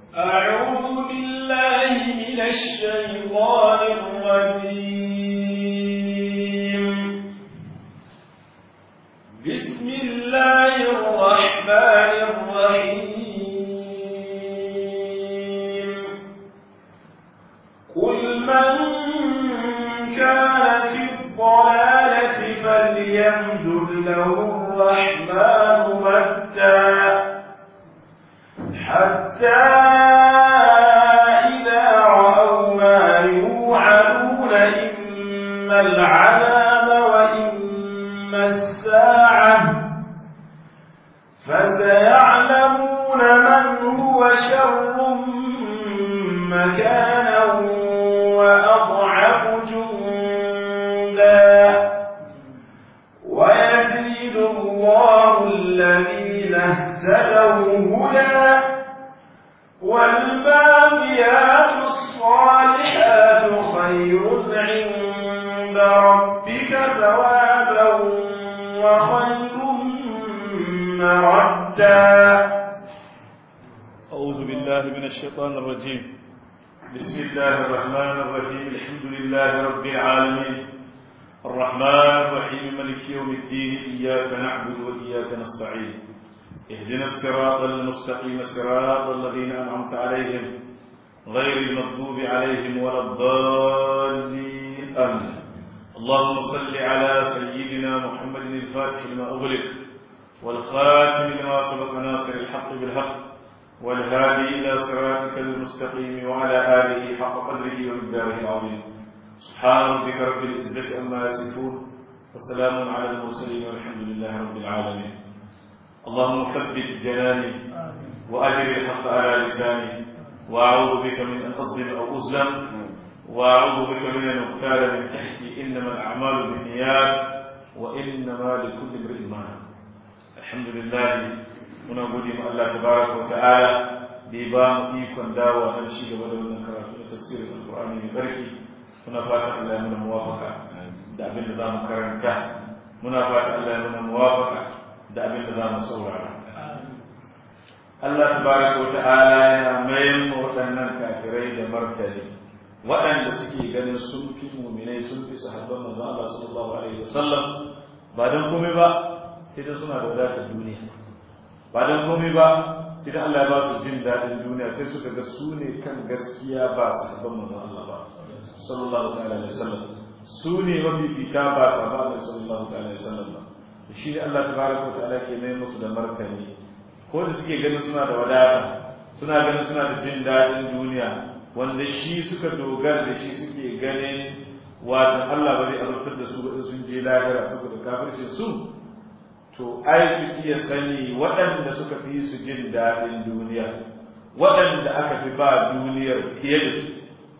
أعوذ بالله من الشيطان الرجيم بسم الله الرحمن الرحيم قل من كان في الضلالة فليمدد له الرحمن مدا حتى إذا رأوا ما يوعدون إما العذاب وإما الساعة فسيعلمون من هو شر مكانا وأضعف جندا ويزيد الله الذين اهتدوا هدى والباقيات الصالحات خير عند ربك ثوابا وخير مردا أعوذ بالله من الشيطان الرجيم بسم الله الرحمن الرحيم الحمد لله رب العالمين الرحمن الرحيم ملك يوم الدين إياك نعبد وإياك نستعين اهدنا الصراط المستقيم صراط الذين أنعمت عليهم غير المغضوب عليهم ولا الضالين آمين اللهم صل على سيدنا محمد الفاتح لما أغلق والخاتم لما سبق ناصر الحق بالحق والهادي إلى صراطك المستقيم وعلى آله حق قدره ومقداره العظيم سبحان ربك رب العزة أما يصفون وسلام على المرسلين والحمد لله رب العالمين اللهم ثبت جناني وأجر الحق على لساني وأعوذ بك من أن أظلم أو أظلم وأعوذ بك من أن أغتال من تحتي إنما الأعمال بالنيات وإنما لكل امرئ ما الحمد لله muna gode ma Allah tabaraka wa ta'ala da ya ba mu ikon dawo a ci gaba da wannan karatu na tafsirin alqur'ani mai tsarki muna fata Allah ya muna muwafaka da abin da zamu karanta muna fata Allah ya muna muwafaka da abin da zamu saurara Allah tabaraka wa ta'ala yana mayan waɗannan kafirai da martani waɗanda suke ganin sun fi muminai sun fi sahabban manzon Allah sallallahu alaihi wasallam ba dan komai ba sai da suna da wadatar duniya ba don komai ba sai da Allah ya ba su jin daɗin duniya sai suka ga su ne kan gaskiya ba su haɓar manzon Allah ba sallallahu ta'ala alaihi wasallam su ne mafifita ba su haɓar Allah sallallahu ta'ala alaihi wasallam ba shi ne Allah tabaraka wa ta'ala ke mai musu da martani ko da suke ganin suna da wadata suna ganin suna da jin daɗin duniya wanda shi suka dogara da shi suke ganin wato Allah ba zai azabtar da su ba in sun je lahira saboda kafircin su to ai su iya sani waɗanda suka fi su jin daɗin duniya waɗanda aka fi ba duniyar fiye da su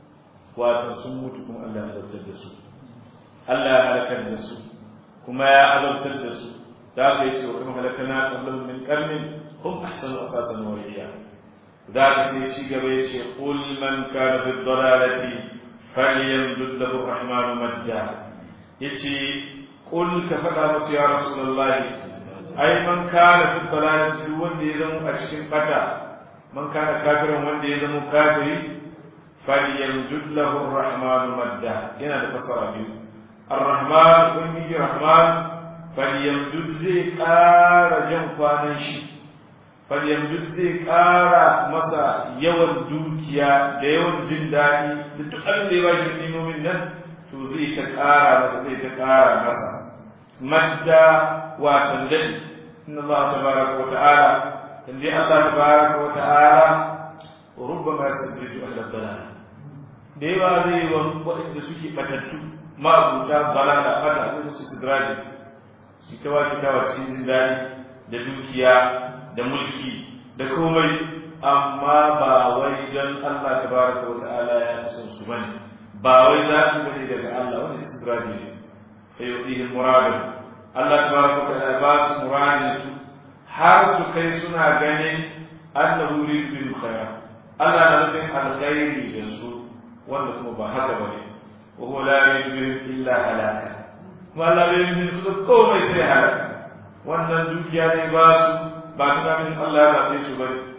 wato sun mutu kuma Allah ya azabtar da su Allah ya halakar da su kuma ya azabtar da su da aka yi cewa kuma halakana qablahum min qarnin hum ahsanu asasan wa riya da aka sai ci gaba ya ce qul man kana fi dhalalati falyamdud lahu ar-rahmanu madda yace qul ka faɗa musu ya rasulullahi ai man kana fi dalalati duk wanda ya zama a cikin bata man kana kafiran wanda ya zama kafiri falyamdud lahu ar-rahman madda yana da fasara biyu ar-rahman ubangiji rahman falyamdud zai ƙara jan kwanan shi falyamdud zai ƙara masa yawan dukiya da yawan jin daɗi da duk abin da ya ba shi nimomin nan to zai ta ƙara masa zai ta ƙara masa madda watan daɗi inna Allah tabaraka wa ta'ala sanje Allah tabaraka wa ta'ala rubbama yastajiju ahla dalal da yawa zai wa waɗanda suke batattu ma'abuta balala fata zai musu sidraji su ta wa kitawa cikin jin daɗi da dukiya da mulki da komai amma ba wai don Allah tabaraka wa ta'ala ya fi son su bane ba wai za su bane daga Allah wani istidraji ne fa yudihi muradin Allah tabaraka wa ta'ala ba su muradin su har su kai suna ganin annahu yuridu khair Allah na nufin alkhairi da su wanda kuma ba haka bane wa huwa la yuridu illa halaka kuma Allah bai yi su da komai sai halaka wannan dukiya ne ba su ba ta min Allah ya zaɓe su bane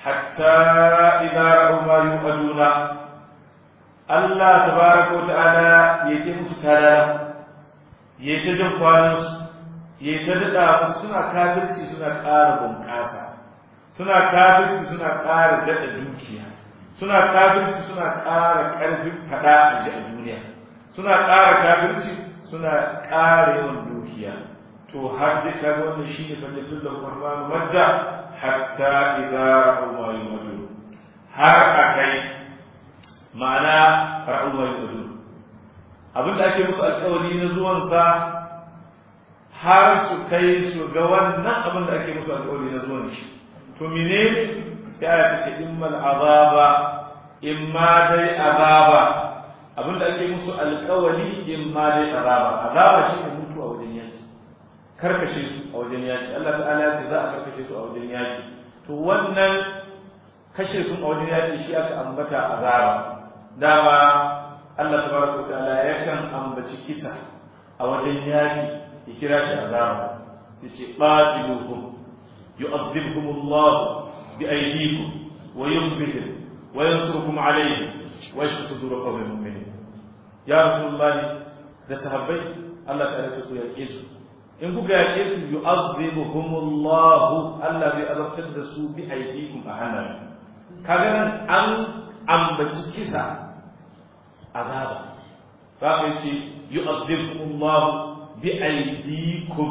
hatta idza ra'u ma yu'aduna Allah tabaraka wa ta'ala ya ce musu talala ya ta jin kwanan su ya ta dada musu suna kafirci suna ƙara bunƙasa suna kafirci suna ƙara dada dukiya suna kafirci suna ƙara ƙarfin fada a ji a duniya suna ƙara kafirci suna ƙara yawan dukiya to har da ka wannan shi ne fadilun da kurmanu majja hatta idza ra'u ma yumadu har akai ma'ana ra'u ma yumadu abin da ake musu alƙawari na zuwan sa har su kai su ga wannan abin da ake musu alƙawari na zuwan shi to menene sai aya ta ce immal azaba imma dai azaba abin da ake musu alƙawari imma dai azaba azaba shi ne mutu a wajen yaki karkashe su a wajen yaki Allah ta'ala ya ce za a karkashe su a wajen yaki to wannan kashe su a wajen yaki shi aka ambata azaba dama Allah tabaraka wa ta'ala yakan ambaci kisa a wajen yaki ya kira shi azaba sai ce qatiluhum yu'adhibuhum Allah bi aydikum wa yumsikuhum wa yansurukum alayhim wa yashfi sudur qawmin mu'minin ya rasulullahi da sahabbai Allah ta'ala ya ce ku yake su in kuka yaƙe su yu'azzibuhumullahu Allah bai azabtar da su bi aidikum a hannayen kaga nan an ambaci kisa azaba za ka yace yu'azzibuhumullahu bi aidikum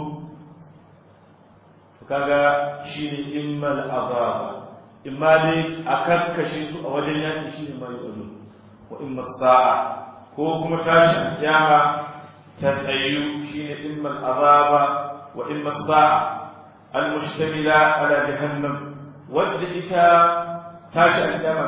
to kaga shine immal azaba imma dai a kakkashe su a wajen yaƙi shine ma yu'azzu wa imma sa'a ko kuma tashi kiyama تتأيو شين إما الأضاب وإما الساعة المشتملة على جهنم والدئتا تاشا عندما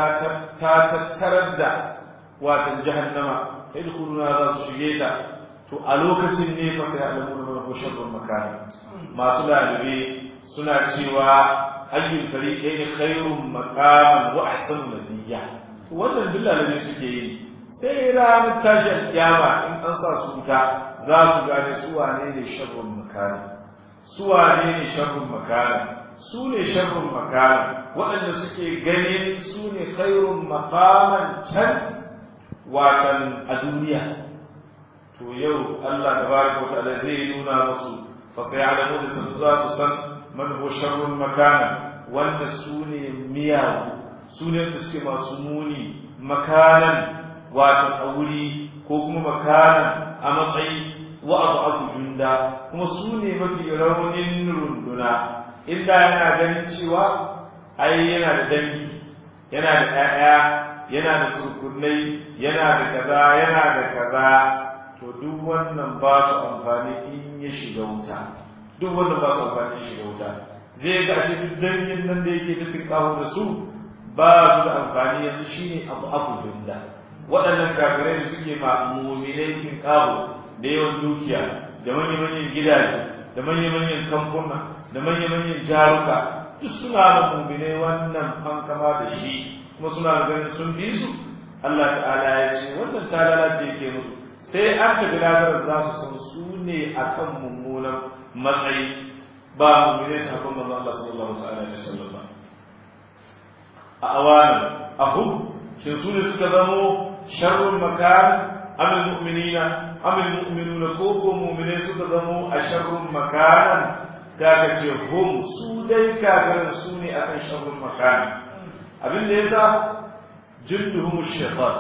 تتردى واتن جهنم يدخلون هذا الشيئة to a lokacin ne fa sai alamun mana ko sharrun makani masu dalibi suna cewa ayyul fariqaini khairun maqaman wa ahsanu nabiyya wannan duk dalibi suke yi sai ranar tashin kiyama in an sa su wuta za su gane su wane ne sharrun makana su wane ne sharrun makana su ne sharrun makana waɗanda suke ganin su ne khairun maqaman can watan a duniya to yau Allah tabaraka wa ta'ala zai nuna musu fa sayalamu da sun za su san man huwa sharrun makana wanda su ne miyagu su ne da suke masu muni makanan wato a wuri ko kuma makanan a matsayi wa abu junda kuma su ne mafi raunin runduna inda yana ganin cewa ai yana da dangi yana da ƴaƴa yana da surkunai yana da kaza yana da kaza to duk wannan ba su amfani in ya shiga wuta duk wannan ba su amfani in shiga wuta zai ga shi duk dangin nan da yake ta tinkawo da su ba su da amfani yanzu shine abu abu junda waɗannan kafirai da suke ma muminai cin ƙaho da yawan dukiya da manya-manyan gidaje da manya-manyan kamfuna da manya-manyan jaruka duk suna da muminai wannan fankama da shi kuma suna ganin sun fi su Allah ta'ala ya ce wannan talala ce ke musu sai an ka biladar za su san su ne akan mummunan matsayi ba muminai su hakan manzo Allah sallallahu alaihi wasallam ba a awanan ahum shin su ne suka zamo شر المكان أم المؤمنين أم المؤمنون كوكو مؤمنين سكزموا أشر مكانا ذاك هم سودي كافر سوني أكن شر المكان أبن ليس جلدهم الشيطان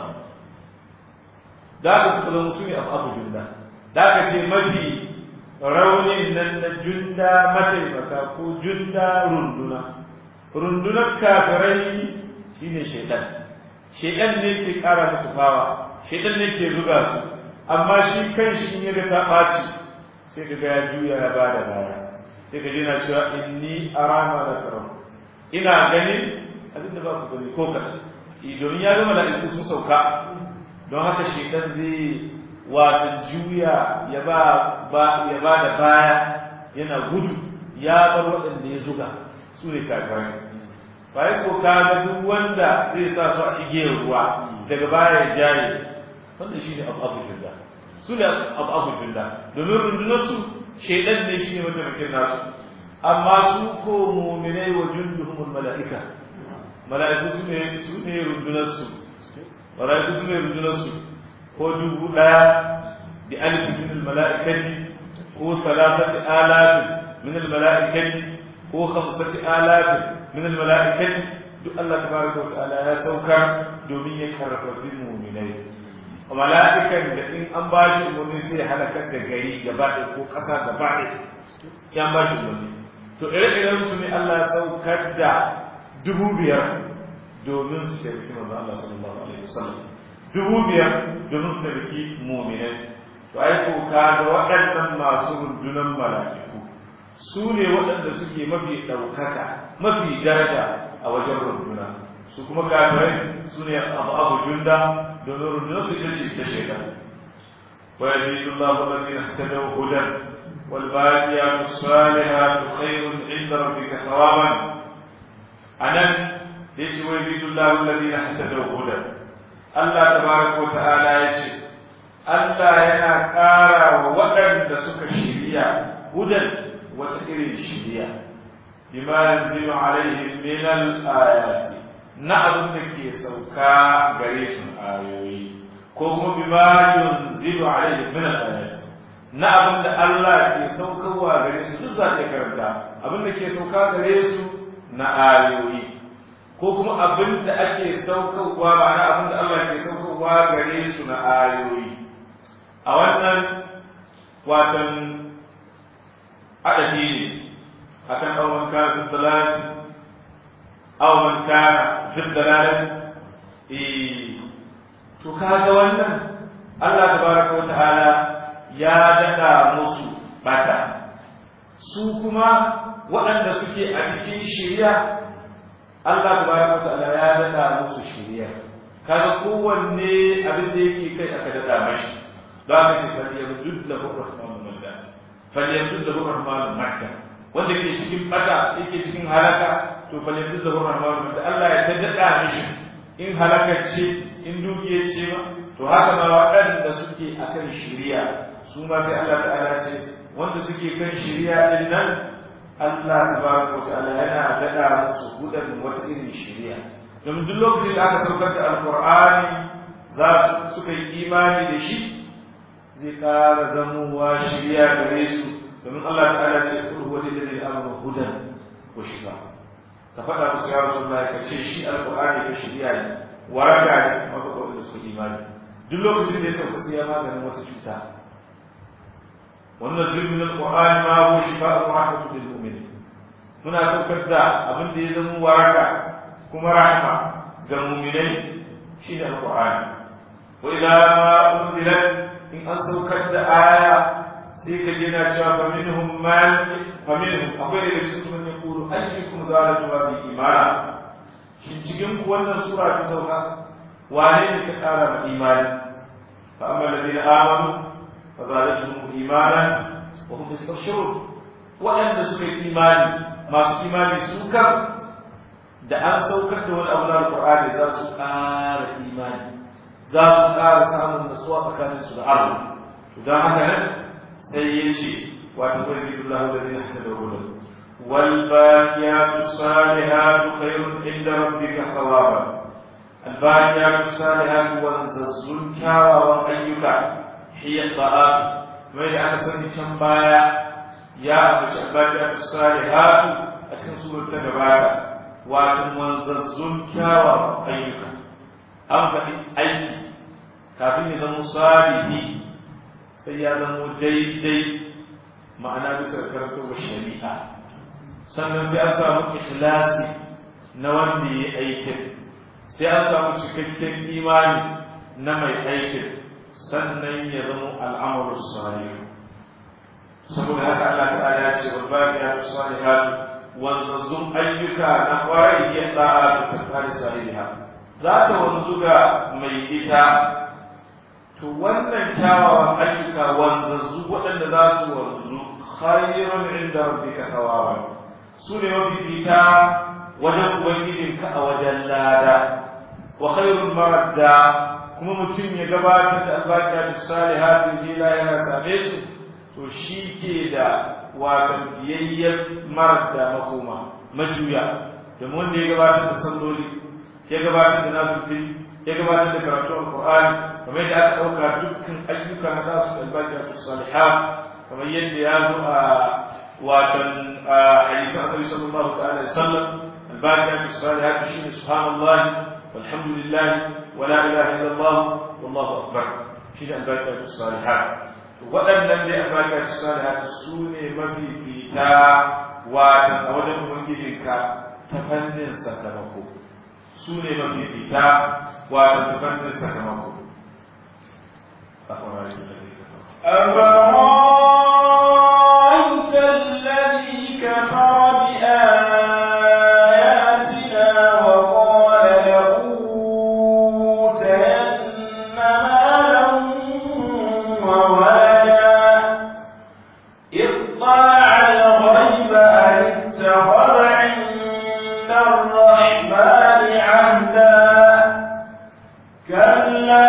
ذاك سكزموا سوني أبو جلدا ذاك شيء مفي raunin nan na junda mataimaka ko junda runduna rundunar kafirai shine shaitan shedan ne ke kara musu fawa shedan ne ke zuga su amma shi kan shi ya ga ta ɓaci sai ka ga ya juya ya bada baya sai ka na cewa inni arama da karam ina ganin abin da ba ku gani ko kaɗan domin ya gama mala'iku sun sauka don haka shedan zai wata juya ya ba ya ba da baya yana gudu ya bar waɗanda ya zuga su ne kakarai bayan ko ka ga duk wanda zai sa su a igiyar ruwa daga baya ya jaye wanda shi ne abu abu junda su ne abu abu junda domin rundunar su shaidan ne shi ne mataimakin nasu amma su ko muminai wa junduhumul mala'ika mala'iku su ne su ne rundunar su mala'iku su ne rundunar su ko dubu daya bi alif min al mala'ikati ko thalathati alaf min al mala'ikati ko khamsati alaf min al mala'ikati duk Allah tabaraka wa ta'ala ya saukar domin ya karfafi mu'minai mala'ikan da in an ba shi umarni sai halakar da gari gaba ɗaya ko ƙasa gaba ɗaya ya ba shi umarni to ire-iren su ne Allah ya saukar da dubu biyar domin su taimaki manzo Allah sallallahu alaihi wasallam dubu biyar domin su taimaki mu'minai to ai ko ka da waɗannan masu rundunan mala'iku su ne waɗanda suke mafi ɗaukaka mafi daraja a wajen runduna su kuma kafirai su ne abu abu junda domin rundunar su ita ce ta shekar wa yazidu Allahu alladhina ihtadaw hudan wal baqiyatu salihatu khayrun 'inda rabbika thawaban anan yace wa yazidu Allahu alladhina ihtadaw hudan Allah tabaraka wa ta'ala yace Allah yana ƙara wa waɗanda suka shiriya hudan wata irin shiriya bima yanzilu alaihim min al-ayati na abin da ke sauka gare su ayoyi ko kuma bima yunzilu alaihim min al-ayati na abin da Allah ke saukarwa gare su duk za ta karanta abin da ke sauka gare su na ayoyi ko kuma abin da ake saukarwa ma'ana abin da Allah ke saukarwa gare su na ayoyi a wannan watan adadi ne akan ɗauman kafin dalalati aw man kana fi dalalati eh to kaga wannan Allah tabaraka wa ta'ala ya dada musu bata su kuma waɗanda suke a cikin shari'a Allah tabaraka wa ta'ala ya dada musu shari'a kaga kowanne abin da yake kai aka dada mashi za ka ce falyamdud lahu rahmanu madda falyamdud lahu rahmanu madda wanda ke cikin bata yake cikin halaka to fa yanzu da rahmanu da Allah ya taddada mishi in halaka ce in dukiya ce ba to haka ma waɗanda suke akan shari'a su ma sai Allah ta'ala ce wanda suke kan shari'a din nan Allah tabaraka ta'ala yana dada musu gudan wata irin shari'a domin duk lokacin da aka saukar da alqur'ani za su suka yi imani da shi zai ƙara zamowa shari'a gare su domin Allah ta'ala ce kul huwa lil ladina amanu hudan wa shifa ka faɗa musu ya rasulullah ka ce shi alqur'ani ka shiriya ne waraka ne kuma ka kawai su imani duk lokacin da ya sauka sai ya maganin wata cuta wannan zulmin alqur'ani ma huwa shifa'u wa rahmatu lil mu'minin muna saukar da abin da ya zama waraka kuma rahma ga mu'minai shi ne alqur'ani wa idza ma unzilat in an saukar da aya sai ka gina cewa fa minhum man fa minhum akwai daga cikin sun ya kuru ayyukum zalatu wa bi imana shin cikin ku wannan sura ta sauka wane ne ta kara ma imani fa amma alladhina amanu fa zadatuhum imanan wa hum yastabshirun waɗanda suka yi imani masu imani su kan da an saukar da wani abu na alqur'ani za su ƙara imani za su ƙara samun nutsuwa tsakaninsu da Allah don haka nan sai ya ce wata kwanci Allah da zai hasa da hudu wal baqiyatu salihatu khairun inda rabbika thawaba al baqiyatu salihatu wanzazzun kyawawan ayyuka hiya ta'at mai da aka sani can baya ya ambaci al baqiyatu salihatu a cikin surar ta gabata wato wanzazzun kyawawan ayyuka an faɗi aiki kafin ya zama salihi sai ya zama daidai ma'ana bisa karantarwa shari'a sannan sai an samu ikhlasi na wanda ya aikin sai an samu cikakken imani na mai aikin sannan ya zama al'amaru salih saboda haka Allah ta'ala ya ce wal baqiyatu salihat wanzanzun ayyuka na kwarai ya da'a da tafari saliha za ta wanzu ga mai ita to wannan kyawawan ayyuka wanzanzu waɗanda za su wanzu khairun inda rabbika thawaban su ne mafifita wajen ubangijinka a wajen lada wa khairun maradda kuma mutum ya gabatar da albaqiyatu salihatu jila yana same su to shi ke da wato biyayyar maradda makoma majuya domin wanda ya gabatar da salloli ya gabatar da nafilfil ya gabatar da karatu alqur'ani kamar yadda aka dauka dukkan ayyuka na nasu albaqiyatu salihat kamar yadda ya zo a watan hadisin annabi sallallahu ta'ala alaihi wasallam albaqiyatu salihat shine subhanallah walhamdulillah wala ilaha illallah wallahu akbar shine albaqiyatu salihat waɗannan dai albaqiyatu salihat su ne mafifita watan a wajen ubangijinka ta fannin sakamako su ne mafifita watan ta fannin sakamako أفرأيت الذي كفر بآياتنا وقال لأوتين مالا وولدا اطلع الغيب أم اتخذ عند الرحمن عهدا كلا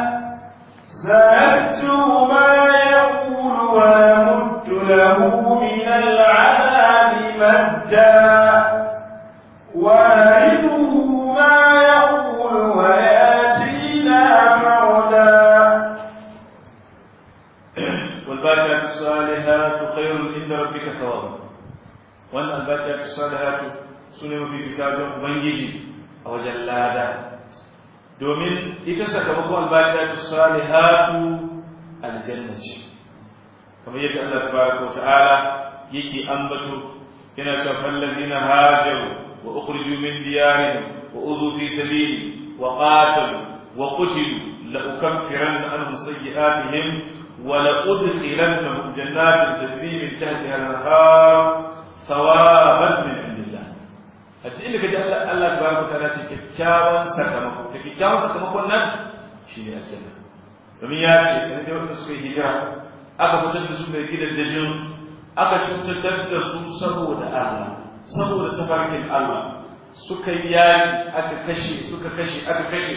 سنكتب ما يقول ونمد له من العذاب مدا ونرثه ما يقول وياتينا فردا والباقيات الصالحات خير عند ربك ثوابا وان الباقيات الصالحات سنه في كتاب ubangiji a wajen lada domin ita sakamakon albaqiatu salihatu aljanna ce kamar yadda Allah tabaraka wa ta'ala yake ambato yana cewa fallazina hajaru wa ukhriju min diyarihim wa udhu fi sabili wa qatalu wa qutilu la ukaffiranna anhum sayyi'atihim wa la udkhilannahum jannatin tajri min tahtiha al-anhar thawaban min indillah hatta inda kaji Allah Allah tabaraka wa ta'ala ce kyakkyawan sakamako ta kyakkyawan sakamakon nan shine aljanna domin ya ce sanin da wanda suka yi hijira aka fitar da su daga gidan dajin aka cutar da su saboda Allah saboda tafarkin Allah suka yi yari aka kashe suka kashe aka kashe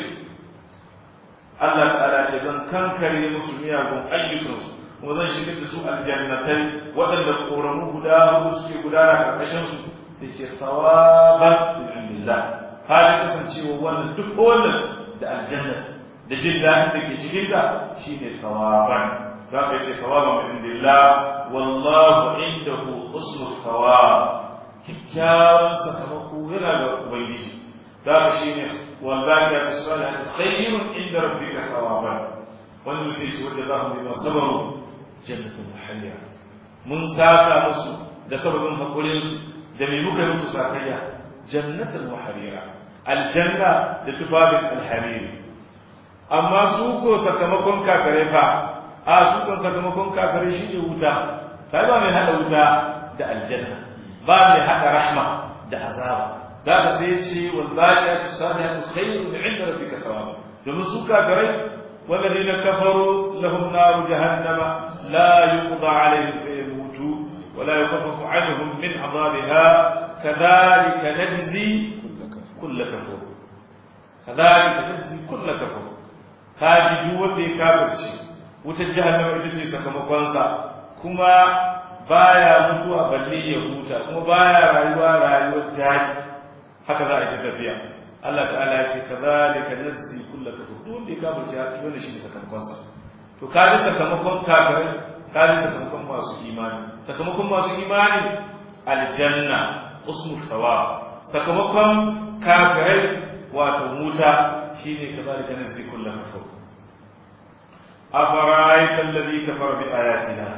Allah ta'ala ce zan kankare musu miyagun ayyukansu kuma zan shigar da su aljannatai waɗanda ƙoramu guda hudu suke gudana ƙarƙashin su sai ce tsawaban min indillah halin kasancewa wannan duk wannan da aljanna da jin daɗin da ke cikin ta shine tsawaban za ka ce tsawaban min indillah wallahu indahu husnul thawab kyakkyawan sakamako yana ga ubangiji za ka shine والباقيات الصالحات خير عند ربك ثوابا والنسيت وجزاهم بما صبروا جنة محلية من ساكا مسو da sababin hakurinsu da mai muka musu sakayya jannatul muharira aljanna da tufafin alhariri amma su ko sakamakon kakare fa a su kan sakamakon kakare shi ne wuta kai ba mai hada wuta da aljanna ba mai hada rahma da azaba za ka sai ce wal baqiyatu salihatu khayrun 'inda rabbika thawaba domin su kafirai والذين كفروا لهم نار جهنم لا يقضى عليهم فيموتوا ولا يخفف عنهم من عذابها كذلك نجزي كل كفور كذلك نجزي كل كفور kaji duk wanda ya kafirce wutar jahannama ita ce sakamakonsa kuma baya mutuwa balle ya huta kuma baya rayuwa rayuwar jari haka za a yi tafiya Allah ta'ala ya ce kazalika najzi kullu kafur duk wanda ya kafirce haka dole shi ne sakamakonsa to kaji sakamakon kafirai kaji sakamakon masu imani sakamakon masu imani aljanna usmu thawab sakamakon kafirai wato wuta shine kazalika najzi kullu kafur أفرأيت الذي كفر بآياتنا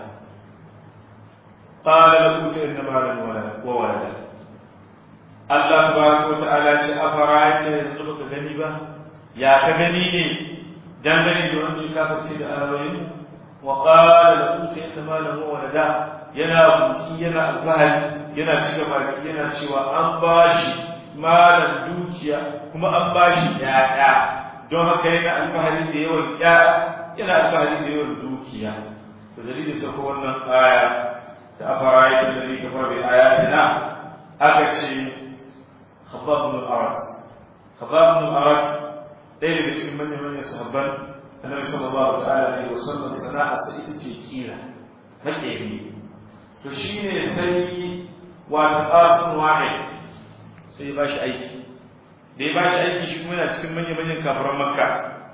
قال لأوتين مالا وولدا Allah tabaraka wa ta'ala ce afara'aita yanzu baka gani ba ya ka gani ne dangane da wanda ya kafirce da ayoyin wa qala la utayta malan wa walada yana buki yana alfahari yana cika baki yana cewa an bashi malan dukiya kuma an bashi ya'ya don haka yana alfahari da yawan ya'ya yana alfahari da yawan dukiya to dalilin sako wannan aya ta afara'aita alladhi kafara bi ayatina aka ce خباب بن الأرد خباب بن الأرد ɗaya daga cikin manyan manyan sahabban annabi sallallahu ta'ala alaihi wasallam sana'a sai ita ce kira makeri to shine sai wa qasim wahid sai ya ba shi aiki da ya ba shi aiki shi kuma yana cikin manya-manyan kafiran makka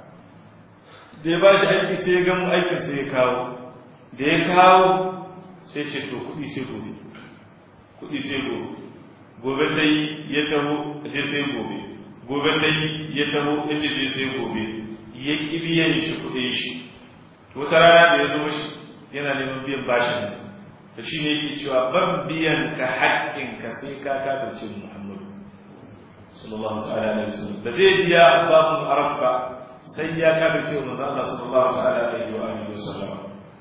da ya ba shi aiki sai ya gamu aikin sai ya kawo da ya kawo sai ce to kuɗi sai gobe kuɗi sai gobe gobe ta yi ya taho a ce sai gobe gobe ta yi ya taho ya ce je sai gobe ya ƙi biyan shi kuɗin shi wata rana da ya zo shi yana neman biyan bashin da shi ne yake cewa ban biyan ka haƙƙinka sai ka kafirce muhammadu sallallahu ta'ala alaihi wasallam da zai biya babun arafa sai ya kafirce wa manzo Allah sallallahu ta'ala alaihi wa alihi wasallam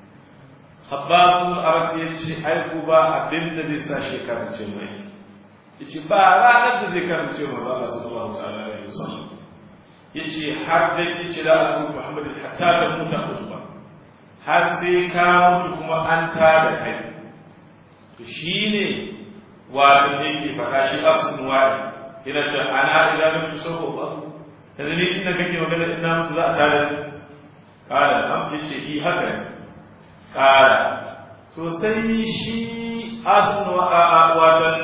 hababun arafa yace ai ku ba abin da zai sa shi kafirce mai yace ba ranar da zai kafirce wa manzo Allah sallallahu ta'ala alaihi wasallam yace har da yace da Abu Muhammad hatta ta muta kutuba har sai ka mutu kuma an tada kai to shine wato yake faɗa shi asun wa'i ina ce ana idan mutu sauko ba yanzu ni inda kake magana ina mutu za a tada kala am yace yi haka ne kala to sai shi asun wa watan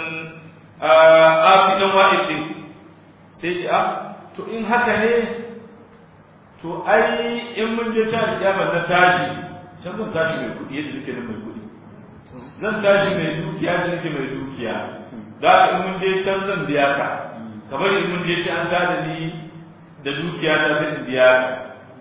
asidan wa'i din sai ce ah to in haka ne to ai in mun je ta kiyama na tashi can zan tashi mai kuɗi yadda nake da mai kuɗi zan tashi mai dukiya da nake mai dukiya da haka in mun je can zan biya ka kamar in mun je ci an tada ni da dukiya ta sai in biya ka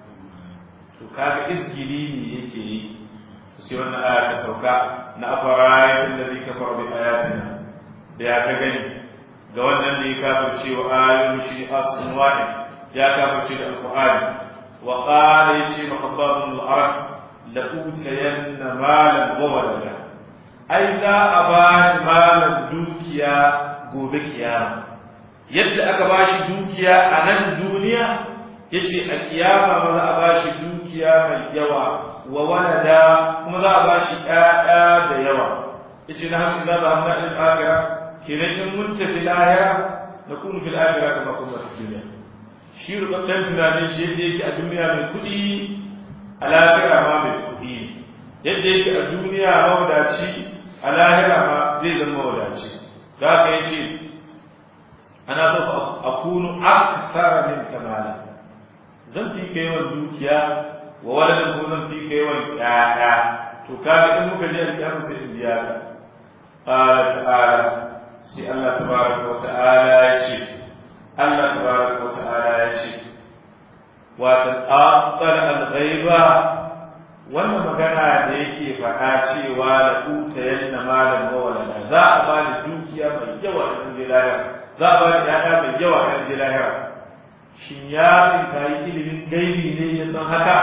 to kaga isgili ne yake yi sai wannan aya ta sauka na afara da zai kafar bi ayatina da ya ka gani ga wannan da ya kafirce wa ayoyin shi asun wahid ya kafirce da alqur'ani wa qala yace mahabbabun al-arab la utayanna malan wa walada ai za a ba malan dukiya gobe kiyama yadda aka bashi dukiya a nan duniya yace a kiyama ma za a bashi dukiya mai yawa wa walada kuma za a bashi ƴaƴa da yawa yace na haka za a hamna al-akhirah kenan in mun tafi lahira na kuma fil akhirah kama kuma fi duniya shi rubutun tunanin shi yadda yake a duniya mai kuɗi a lahira ma mai kuɗi yadda yake a duniya mawadaci a lahira ma zai zama mawadaci da haka yace ana so a kunu akthara min kamala zan fi kai yawan dukiya wa waladan ko zan fi kai yawan ƴaƴa to kaga in muka je alƙiyama sai in biya ka qala ta'ala sai Allah tabaraka wa ta'ala ya ce Allah tabaraka wa ta'ala ya ce wa ta'aqqala al-ghaiba wannan magana da yake faɗa cewa la utayanna malan wa walada za a ba da dukiya mai yawa a je lahira za a ba da yaya mai yawa a je lahira shin ya tsinka yi ilimin gaibi ne ya san haka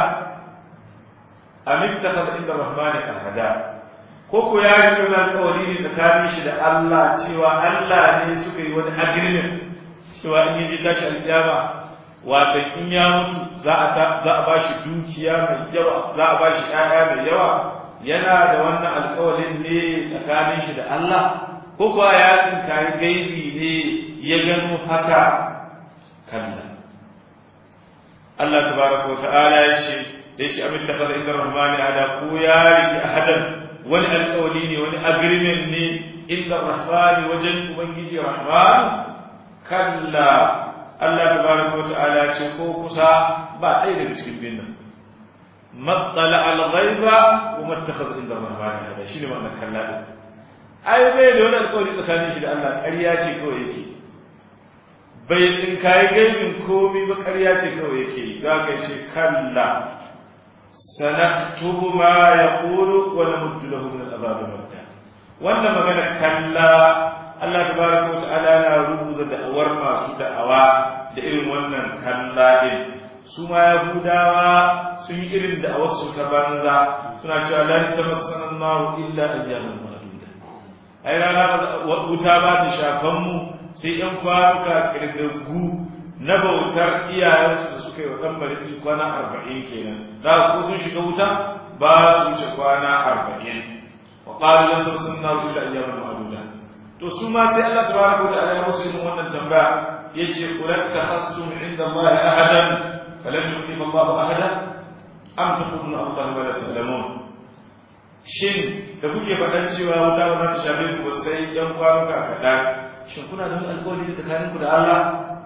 amin ta inda rahmani ahada ko ko ya yi wani alƙawari ne tsakanin shi da Allah cewa Allah ne suka yi wani agreement cewa in yaji tashi alƙiyama wato in ya mutu za a za a bashi dukiya mai yawa za a bashi ƴaƴa mai yawa yana da wannan alƙawarin ne tsakanin shi da Allah ko kuwa ya tsinkayi gaibi ne ya gano haka kalla Allah tabaraka wa ta'ala ya ce da shi amin takhadha inda rahmani ada ko ya riki ahadan wani alƙawari ne wani agreement ne inda rahmani wajen ubangiji rahman kalla Allah tabaraka wata'ala ce ko kusa ba ɗaya daga cikin bin nan matsala al-ghaiba wa mattakhadha inda rahmani hada shine ma'anar kalla din ai bai da wani alƙawari tsakanin shi da Allah ƙarya ce kawai yake bai tsinkayi gaibin komai ba ƙarya ce kawai yake za ka ce kalla sanaktubu ma yaqulu wa namuddu lahu min al-azab madda wannan magana kalla Allah tabaraka wa ta'ala na rubuta da'awar masu da'awa da irin wannan kalla din su ma yahudawa sun yi irin da'awar su ta banza suna cewa lan tamassana an-nar illa ayyaman ma'duda ai rana wuta ba ta shafan mu sai yan kwanuka kirgaggu na bautar iyayensu da suka yi wa ɗan mariki kwana arba'in kenan za ku sun shiga wuta ba su wuce kwana arba'in wa ƙalu lan tamassana an-nar illa ayyaman ma'duda to su ma sai Allah tabaraka wa ta'ala ya musu irin wannan tambaya yace qul takhastum inda Allah ahadan falam yukhlif Allah ahada am taquluna Allah wa la ta'lamun shin da kuke faɗan cewa wuta ba za ta shafe ku sai yan kwanuka kaɗan shin kuna da wani alƙawari tsakaninku da Allah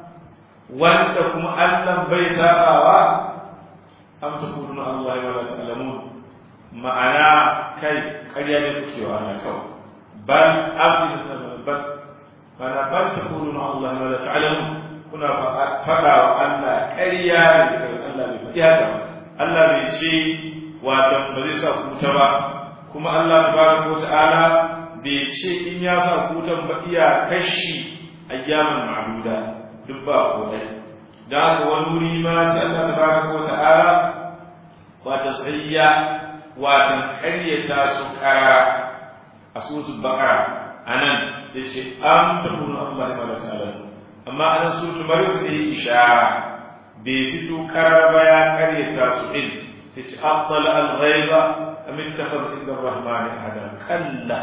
wanda kuma Allah bai sabawa am taquluna Allah wa la ta'lamun ma'ana kai ƙarya ne kuke wa Allah kawai bal abdul bal mana bal taquluna Allah wa la ta'lamun kuna faɗa wa Allah ƙarya ne Allah bai faɗi haka Allah bai ce wato ba zai sa kuta ba kuma Allah tabaraka wa ta'ala bai ce in ya sa kutan ba iya kashi ayyaman ma'duda duk ba ko dai da haka wani wuri ma sai Allah tabaraka wa ta'ala wata sayya wata ƙaryata su ƙara a suratul baqara anan yace am takunu Allah ma la ta'ala amma anan suratul maryam sai ishara bai fito ƙarar ba ya ƙaryata su din sai ce aqbala al-ghaiba am ittakhadha inda ar-rahman ahada kalla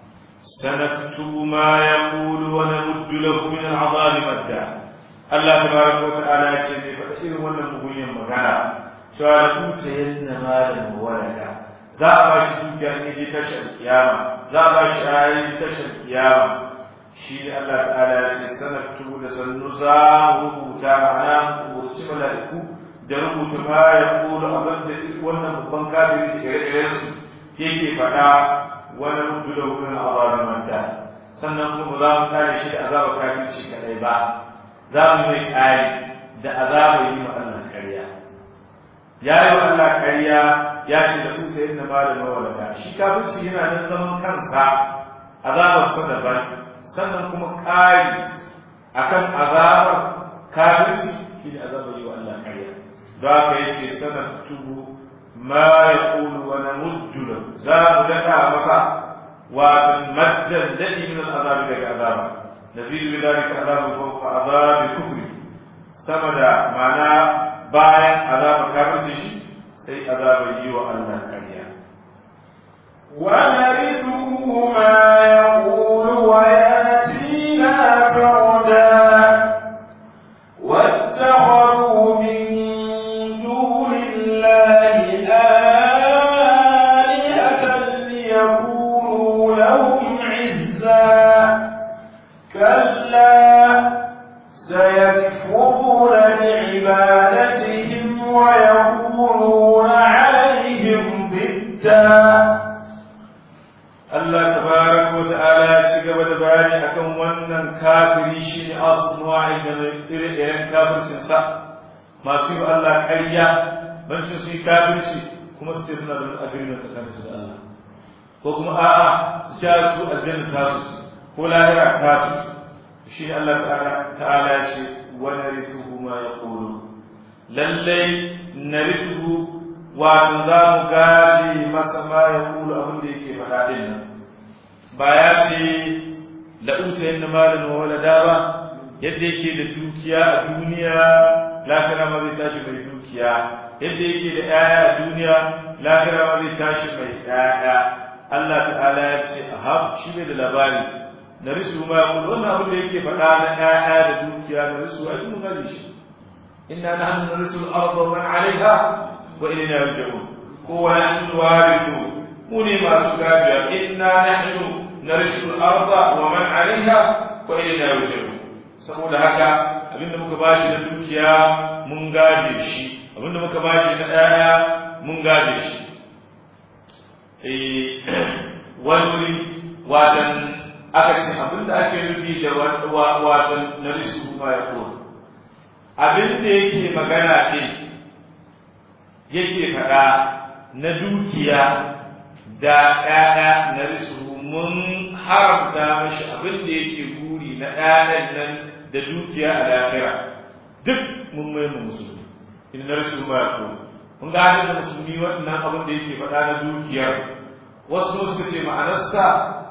سنكتب ما يقول ونمد له من العذاب مدا الله تبارك وتعالى يقول فإن wannan mugunyan magana cewa da kuta yanna malam walada za a ba shi dukiya ne je tashar kiyama za a ba shi ayi je tashar kiyama shi ne Allah ta'ala ya ce sanaktubu da sannu za mu rubuta ma'ana rubuci mala'iku da rubuta ma ya kula abin da wannan babban kafiri da ire-iren su yake faɗa wani rubu da wurin azabin manta sannan kuma za mu kare shi da azabar kafirci kadai ba za mu mai kare da azabar yi ma Allah ƙarya ya yi wa Allah ƙarya ya ce da kusa yin ma da mawalaka shi kafirci yana nan zaman kansa azabar sa daban sannan kuma kare akan azabar kafirci shi ne azabar yi wa Allah ƙarya don haka yace sanar tubu ما يقول ونمد له زاد لك مطع ومد الذي من العذاب لك عذابا نزيد بذلك عذاب فوق عذاب الكفر سمد معنى باين عذاب كافر شيء سي عذاب يو الله كريا ونرثه ما يقول وياتينا فردا واتخذوا من دون الله آلهة ليكونوا لهم عزا كلا سيكفرون بعبادتهم ويكونون عليهم ضدا Allah tabaraka wa ta'ala ya ci gaba da bayani akan wannan kafiri shi ne asnuwa'i da ire-iren kafircin sa masu yi Allah ƙarya bancin su yi kafirci kuma su ce suna da wani agreement tsakanin su da Allah ko kuma a'a su sha su aljanna ta su ko lahira ta su shi ne Allah ta'ala ya ce wa narithuhu ma yaqulu lallai narithuhu wato za mu gaje masa ma ya kulu abin da yake faɗa ɗin nan ba ya ce la'usa yin malin wa walada ba yadda yake da dukiya a duniya lafira ma zai tashi mai dukiya yadda yake da ‘ya'ya a duniya lafira ma zai tashi mai ‘ya'ya Allah ta'ala ya ce a haf shi ne da labari na risu ma ya kulu wannan abin da yake faɗa na ‘ya'ya da dukiya na risu a yi mun gaji shi inna na hannun risu al'arba man alaiha وإلينا يرجعون هو نحن الوارثون موني ما سكاجا إنا نحن نرث الأرض ومن عليها وإلينا يرجعون saboda haka abinda muka bashi na dukiya mun gaje shi abinda muka bashi na ɗaya mun gaje shi wani watan aka ce abinda ake nufi da watan na risu ma ya abinda yake magana ɗin yake faɗa na dukiya da ‘ya'ya na risu mun haramta mashi abin da yake guri na ‘ya'yan nan da dukiya a lafira duk mun mai mu musulmi in na risu ma ko mun ga da musulmi waɗannan abin da yake faɗa na dukiyar wasu suka ce ma'anarsa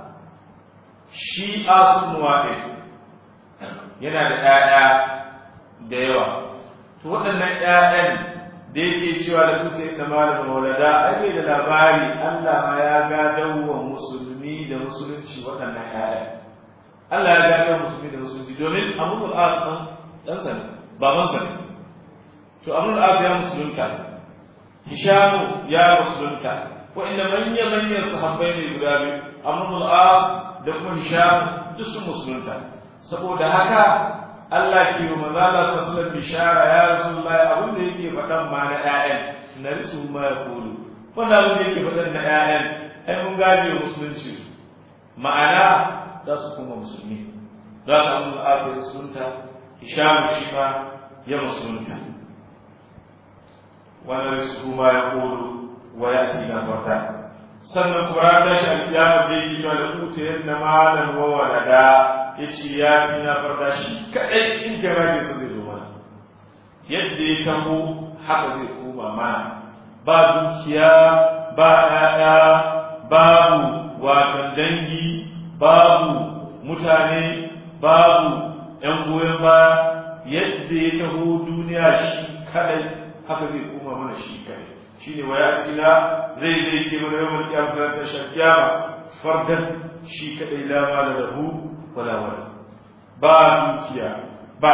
shi asun ɗin yana da ‘ya'ya da yawa to waɗannan ‘ya'yan da yake cewa da kuce inda malamin walada ake da labari Allah ma ya gadon wa musulmi da musulunci waɗannan ƴaƴa Allah ya gadon musulmi da musulunci domin Amrul As ɗan ɗan sani baban sani to Amrul As ya musulunta Hishamu ya musulunta wa'inda manya manyan sahabbai ne guda biyu Amrul As da kuma Hishamu duk sun musulunta saboda haka Allah ke yi maza Allah sallallahu bishara ya rasulullahi abin da yake faɗan ma na ƴaƴan na risu ma ya kulu wannan abin da yake faɗan na ƴaƴan ai mun gaje musulunci ma'ana za su kuma musulmi za su amma asir musulunta hisham shi ma ya musulunta wannan risu ma ya kulu wa ya na farta sannan kuma ta shi alkiyama da yake cewa da kuta yadda malam wa walada ya ce ya fi na farda shi kaɗai in jama'a sa zai zo mana yadda ya taho haka zai koma mana ba dukiya ba ɗaya babu watan dangi babu mutane babu ‘yan goyon baya yadda ya taho duniya shi kaɗai haka zai koma mana shi kaɗai shi ne waya tsila zai zai ke mana yawan kiyama sanar ta shakiyama fardan shi kaɗai lama da rahu wala wala ba dukiya ba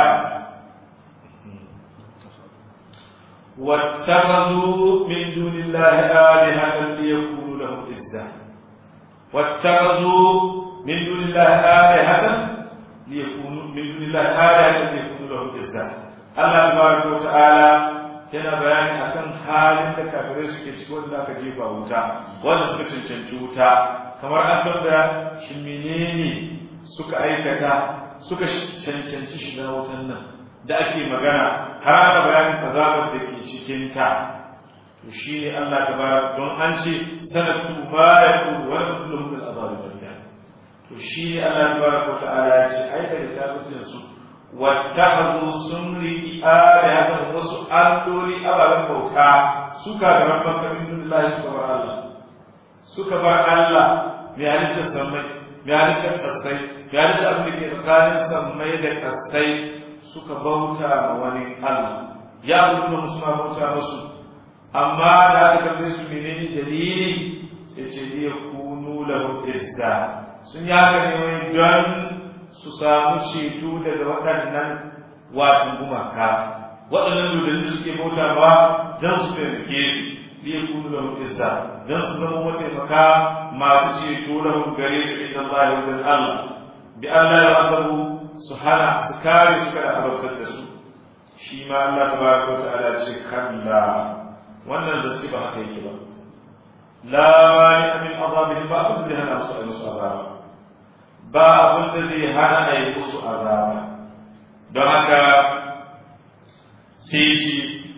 واتخذوا من دون الله آلهة ليكونوا لهم عزا واتخذوا من دون الله آلهة ليكونوا من دون الله آلهة ليكونوا لهم عزا الله تبارك وتعالى yana bayani akan halin da kafirai suke ciki wanda aka jefa wuta wanda suka cancanci wuta kamar an tambaya shi menene suka aikata suka cancanci shiga wutan nan da ake magana har ana bayanin azabar da ke cikin ta to shine Allah tabaraka don an ce sanatu ma yaqulu wa nabluhum min azab al to shine Allah tabaraka wa ta'ala ya ce ai da littafin su wattakhadhu sunri ayatan wasu alloli ababen bauta suka ga rabban kamin lillahi suka bar Allah suka bar Allah mai halittar sammai mai halittar kasai mai halittar abin da ke tsakanin sammai da kasai suka bauta ma wani Allah ya abubu da musu bauta musu amma da aka tambaye su menene dalili sai ce liya kunu lahum izza sun yi haka ne wai don su samu ceto daga waɗannan watan gumaka waɗannan dodanni suke bauta ba don su taimake su liya kunu lahum izza don su zama mataimaka masu ceto lahum gare su inda Allah ya wajen Allah bi Allah ya azabu su hana su kare su kada azabtar da su shi ma Allah tabaraka wa ta'ala ce kalla wannan da ce ba haka yake ba la mani min azabihim ba abin da zai hana su a musu azaba ba abin da zai hana a yi musu azaba don haka sai shi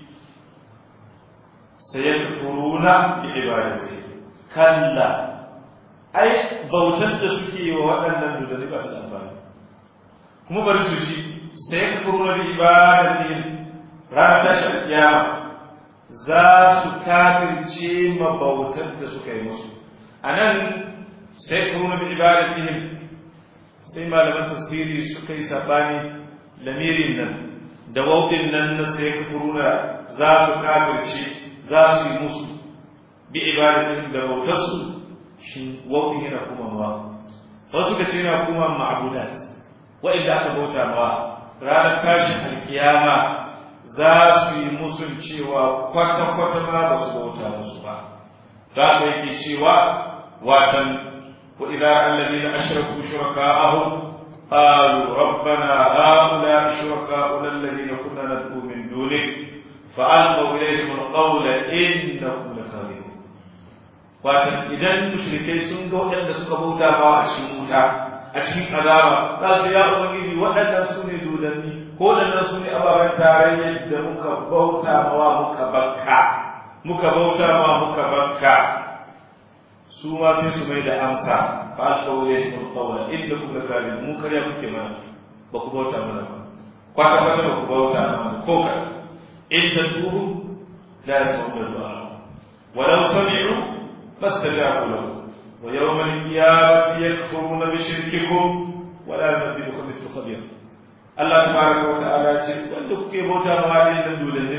sayakfuruna bi ibadati kalla ai bautar da suke wa waɗannan dudani ba su da amfani kuma bari su ji sayakfuruna bi ibadati ranar tashin kiyama za su kafirce ma bautar da suka yi musu a nan sayakfuruna bi ibadatihim sai malaman tafsiri suka yi sabani lamirin nan da wauɗin nan na sayakfuruna za su kafirce za su yi musu bi ibadatin da bautarsu shi wauɗin yana kuma ma wasu ka ce yana kuma ma'abudat wa'inda aka bauta ma ranar tashin alkiyama za su yi musun cewa kwata-kwata ma ba su bauta musu ba za ka yake cewa watan wa idan allazi na ashraku shuraka'ahum قالوا ربنا هؤلاء شركاؤنا الذين كنا ندعو من دونك فألقوا إليهم القول إنكم لكاذبون watan idan mushrikai sun ga waɗanda suka bauta ba a cikin wuta a cikin azaba za su ya ubangiji waɗannan su ne dodanni ko waɗannan su ne ababen tarayyar da muka bauta mawa muka bakka muka bauta mawa muka bakka su ma sai su mai da amsa fa alqawli min qawla innakum lakazibun mu kariya kuke mana ba ku bauta mana ba kwata kwata ba ku bauta mana ko ka in taduru la yasma'u du'a walau sami'u fastajabu lahu wa yawma al-qiyamati yakfuruna bi shirkikum wa la yunabbi'uka mithlu khabir Allah tabaraka wa ta'ala ce wanda kuke bauta ma wani da dole ne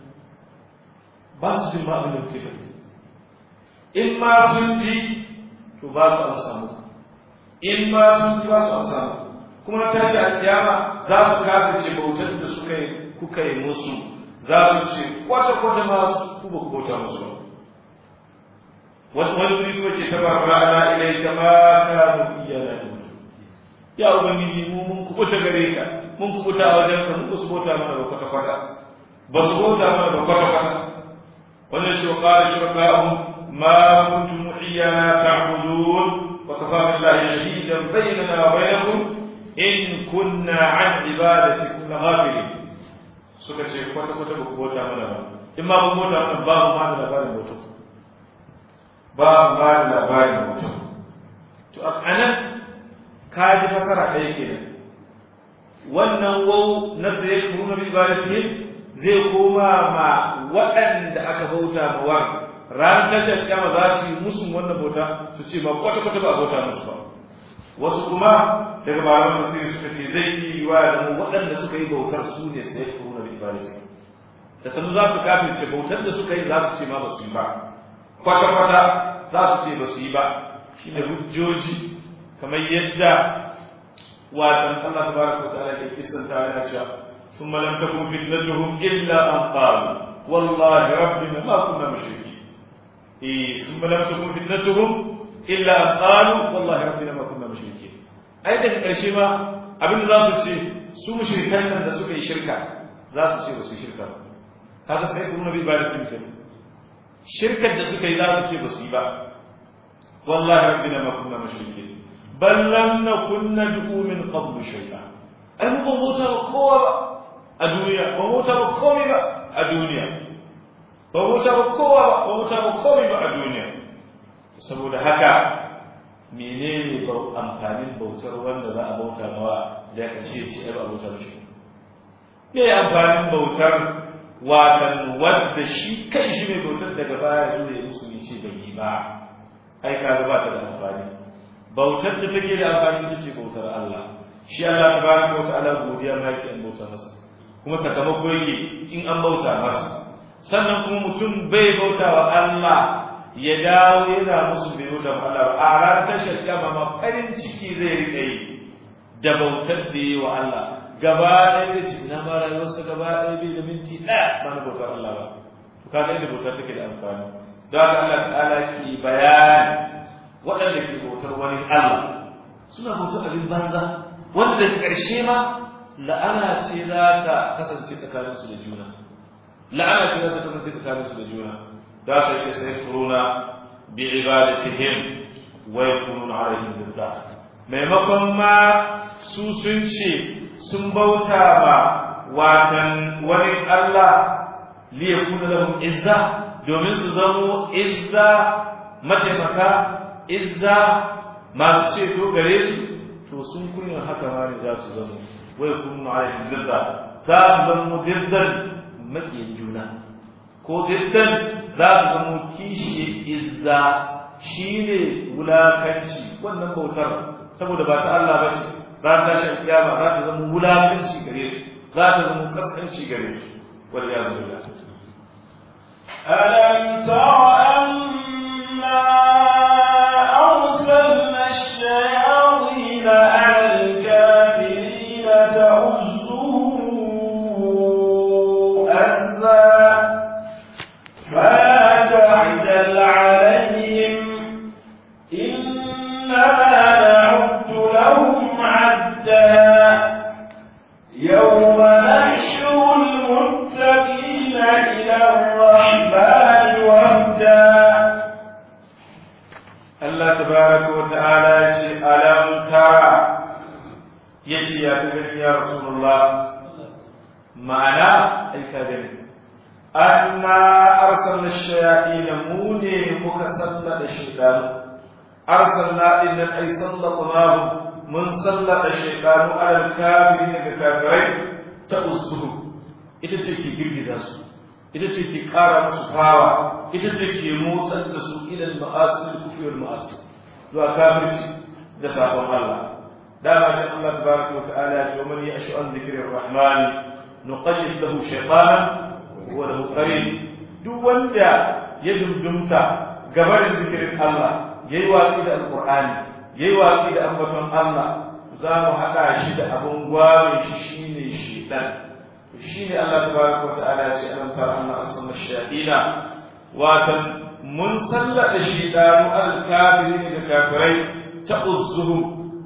ba su jin ma abin da kuke faɗi in ma sun ji to ba su amsa muku in ma sun ji ba su amsa muku kuma tashi alƙiyama za su kafirce bautar da suka yi kuka yi musu za su ce kwata kwata ma ku ba ku bauta musu ba wani wuri kuma ce ta barbara ana ilai ta ma kanu iya da ya ubangiji mu mun kubuta gare ka mun kubuta a wajen ka mun su bauta mana ba kwata kwata ba su bauta mana ba kwata kwata wannan shi wa qala shuraka'um ma kuntum iyana ta'budun wa kafa billahi shahidan bainana wa bainakum in kunna an ibadatikum laghafilin suka ce kwata kwata ba ku bauta mana ba in ma kun bauta mana ba mu ma da labarin bauta ba mu ma da labarin bauta to a anan ka ji fasara ɗaya kenan wannan wau na zai kuma bi ibadatihim zai koma ma waɗanda aka bauta ma wa ran tashar kama za su yi musu wannan bauta su ce ba kwata kwata ba bauta musu ba wasu kuma daga malaman tafsiri suka ce zai yi wa da mu waɗanda suka yi bautar su ne sai kuma bi ibadatihim da sanu za su kafirce bautar da suka yi za su ce ma ba su yi ba kwata kwata za su ce ba su yi ba shine hujjoji kamar yadda watan Allah tabaraka wa ta'ala ke kisanta yana cewa ثم لم تكن فتنتهم إلا أن قالوا والله ربنا ما كنا مشركين إيه ثم لم تكن فتنتهم إلا أن قالوا والله ربنا ما كنا مشركين أيضا الشيما abin da za su ce su mushrikan nan da suka yi shirka za su ce ba su yi shirka ba haka sai kuma bi ibadatin ke shirkar da suka yi za su ce ba su yi ba wallahi rabbina ma kunna mushrikin bal lam nakun nad'u min qablu shay'a ai mu ba mota ba kowa ba a duniya ba mota ba komai ba a duniya ba mota ba kowa ba ba mota ba komai ba a duniya saboda haka menene ba amfanin bautar wanda za a bauta mawa da ya kace ce ba a bauta mishi me amfanin bautar watan wanda shi kai shi mai bautar daga baya zuwa ya musu ne ce bai yi ba ai ka ba ta da amfani bautar da take da amfani ita ce bautar Allah shi Allah tabaraka wa ta'ala godiya ma yake an bauta masa kuma sakamako yake in an bauta masa sannan kuma mutum bai bauta wa Allah ya dawo yana musu bai bauta wa Allah a ranar tashar kiyama ma farin ciki zai rika yi da bautar da yi wa Allah gaba ɗaya da cikin na mara wasu gaba ɗaya bai da minti ɗaya ba na bautar Allah ba to kaga inda bautar take da amfani don haka Allah ta'ala ke bayani waɗanda ke bautar wani Allah suna bautar abin banza wanda daga ƙarshe ma la'ana ce za ta kasance tsakaninsu da juna la'ana ce za ta kasance tsakaninsu da juna da ta ce sai furuna bi ibadatihim wa yakununa alaihim didda maimakon ma su sun ce sun bauta ma watan wani Allah li yakuna lahum izza domin su zamo izza mataimaka izza masu ceto gare su to sun kunya haka ma ne za su zama wai kunu alaihi zidda za su zama diddan makiyin juna ko diddan za su zama kishi izza shine wulakanci wannan bautar saboda ba ta Allah ba ce za ta shan kiyama za ta zama wulakanci gare su za ta zama kaskanci gare su wal iyadu billah ألم تر أنا أرسلنا الشياطين على الكافرين تؤزهم أزا فلا تعجل عليهم إنما نعد لهم عدا يوم نحشر المتقين إلى الرحمن وفدا Allah tabaraka wa ta'ala ya ce alam tara ya ce ya ta gani ya rasulullah ma'ana ai ka gani anna arsalna shayatin mu ne muka sallada shaytan arsalna idan ai sallallahu mun sallada shaytan alal kafirin daga kafirai ta usuhu ita ce ke girgiza su ita ce ke kara musu fawa ita ce ke motsar da su ilal ma'asir kufri wal ma'asir zuwa kafirci da sabon Allah dama sai Allah tabaraka wa ta'ala ya ce man yashu an dhikri rahman nuqayyid lahu shaytanan wa lahu qarin duk wanda ya dundumta gabarin zikirin Allah yayi watsi da alqur'ani yayi watsi da ambaton Allah za mu haɗa shi da abun gware shi shine shedan shine Allah tabaraka wa ta'ala ya ce alam tara anna asma shayatina watan mun sallada shidanu al-kafirin da kafirai ta uzzuhum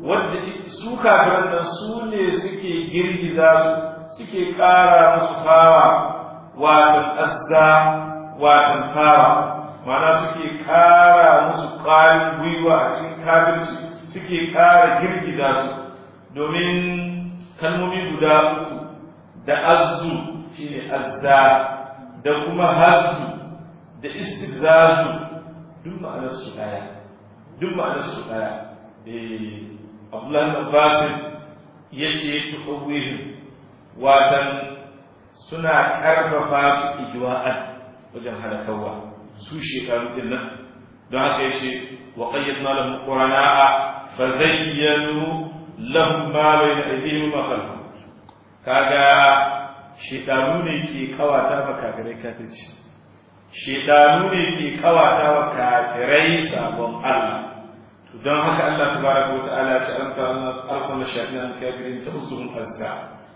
wadda su kafiran nan su ne suke girgiza su suke ƙara musu fawa watan azza watan fawa mana suke ƙara musu ƙwarin gwiwa a cikin kafirci suke ƙara girgiza su domin kalmomi guda uku da azzu shine azza da kuma hazzu da istihzazu duk ma'anar su daya duk ma'anar su daya eh Abdullah ibn Abbas yace tuqawwihim watan suna karfafa su ijwa'an wajen halakawa su shekaru din nan don haka yace wa qayyadna lahum qurana'a fazayyanu lahum ma bayna aydihim wa khalfahum kaga shedanu ne ke kawata ba kafirai kafirci shedanu ne ke kawata wa kafirai sabon Allah to don haka Allah tabaraka wa ta'ala ya ce an ta arsala shayatin kafirin ta'uzuhum azza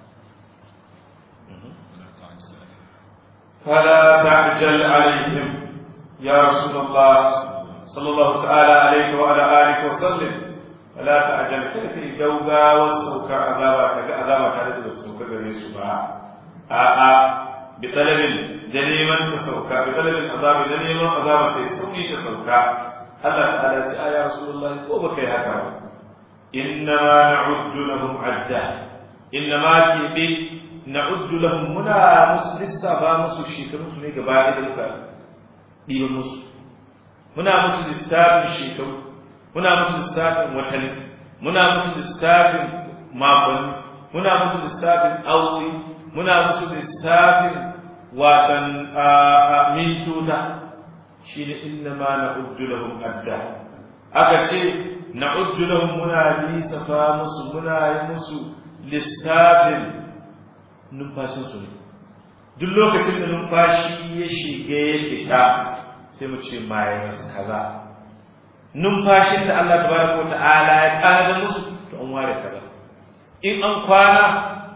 فلا تعجل عليهم يا رسول الله صلى الله تعالى عليك وعلى آلك وسلم فلا تعجل كيف الجوبا والسوكر عذابا عذابا كذلك والسوكر غريس a'a bi talabin da neman ta sauka bi talabin azabi da neman azaba ta sauki ta sauka Allah ta'ala ce ya rasulullahi ko baka yi haka ba inna ma na'uddu lahum adda inna ma ki bi na'uddu lahum muna musu lissafa musu shekarun su ne gaba da muka ɗiba musu muna musu lissafin shekaru muna musu lissafin watanni muna musu lissafin makonni muna musu lissafin aure muna musu lissafin watan mintota shi ne inna ma na lahum adda aka ce na lahum muna lissafa musu muna yi musu lissafin numfashinsu ne duk lokacin da numfashi ya shiga ya fita sai mu ce minus kaza numfashin da Allah tabaraka wa ta'ala ya tsara musu to an ware kaza in an kwana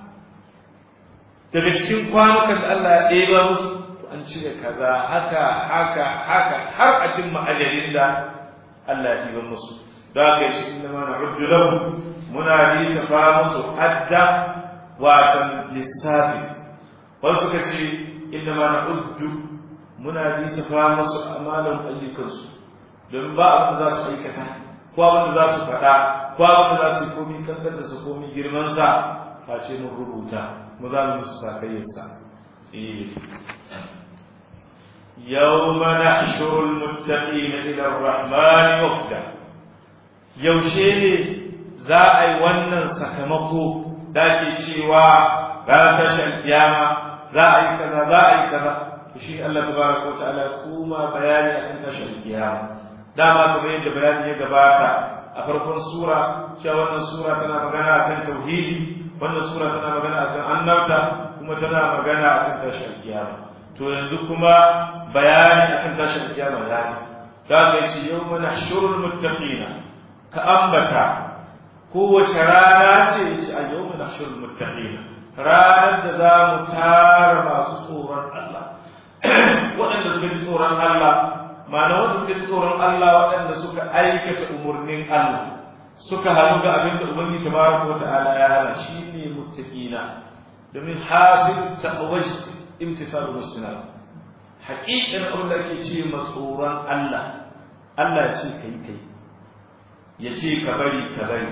daga cikin kwanukan da Allah ya ɗeba musu an cire kaza haka haka haka har a cin ma'ajalin da Allah ya ɗiba musu da aka yi cikin da mana ruddu lahu muna lissafa musu adda watan lissafi wasu suka ce inda ma na uddu muna lissafa musu amalan ayyukansu don ba abin da za su aikata ko abin da za su faɗa ko abin da za su yi komi kankanta su komi girmansa face mun rubuta mu za mu musu sakayyarsa يوم نحشر المتقين إلى الرحمن وفدا yaushe za a yi wannan sakamako da ke cewa ranar tashar kiyama za a yi kaza za a yi kaza to shi Allah tabaraka wa ta'ala kuma bayani akan tashar kiyama dama kamar yadda bayani ya gabata a farkon sura cewa wannan sura tana magana akan tauhidi wannan sura tana magana akan annabta kuma tana magana akan tashar kiyama to yanzu kuma bayani akan tashar kiyama ya ce da ga ce yawma nahshurul muttaqina ka ambata kowace rana ce ce a yawma nahshurul muttaqina ranar da za mu tara masu tsoron Allah waɗanda suka ji tsoron Allah ma'ana waɗanda suka ji tsoron Allah waɗanda suka aikata umarnin Allah suka halu ga abin da Ubangiji tabaraka wa ta'ala ya hana shine muttaqina domin hasil ta'awajt imtisalu musnad haƙiƙan abin da ake ce tsoron Allah Allah ya ce kai kai ya ce ka bari ka bari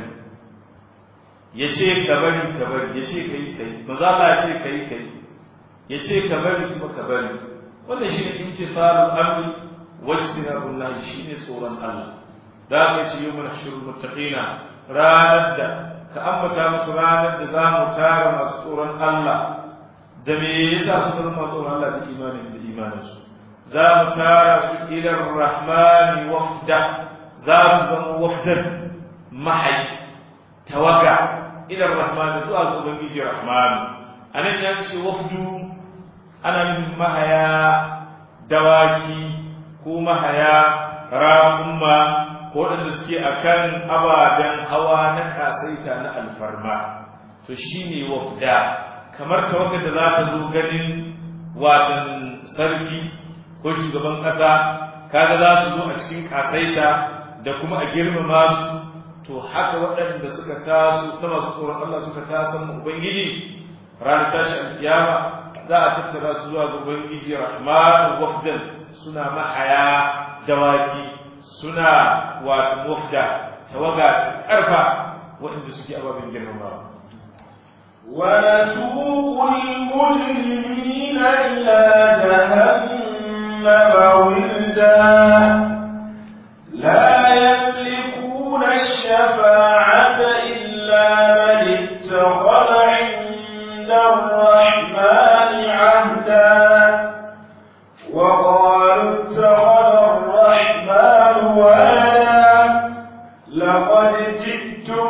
ya ce ka bari ka bari ya ce kai kai maza Allah ya ce kai kai ya ce ka bari kuma ka bari wannan shine imtisalul amri wajtinabul nahi shine tsoron Allah da aka ce yau mana shirin muttaqina ranar da ka ambata musu ranar da za mu tara masu tsoron Allah da me yasa su zama tsoron Allah da imanin da imaninsu za mu tara su ila rahmani wafda za su zama wafdan mahai tawaga ila rahmani zuwa ga ubangiji rahmani anan ya ce wafdu ana nufin mahaya dawaki ko mahaya raƙumma ko waɗanda suke akan ababen hawa na kasaita na alfarma to shine wafda kamar tawagar da za ta zo ganin watan sarki ko shugaban ƙasa kaga za su zo a cikin kasaita da kuma a girmama su to haka waɗanda suka taso na masu tsoron Allah suka tasan ubangiji ranar tashi alkiyama za a tattara su zuwa ga ubangiji rahman wafdan suna mahaya dawaki suna wato wafda tawaga karfa waɗanda suke ababen girmamawa ونسوق المجرمين إلى جهنم وردا لا يملكون الشفاعة إلا من اتخذ عند الرحمن عهدا وقالوا اتخذ الرحمن ولدا لقد جئتم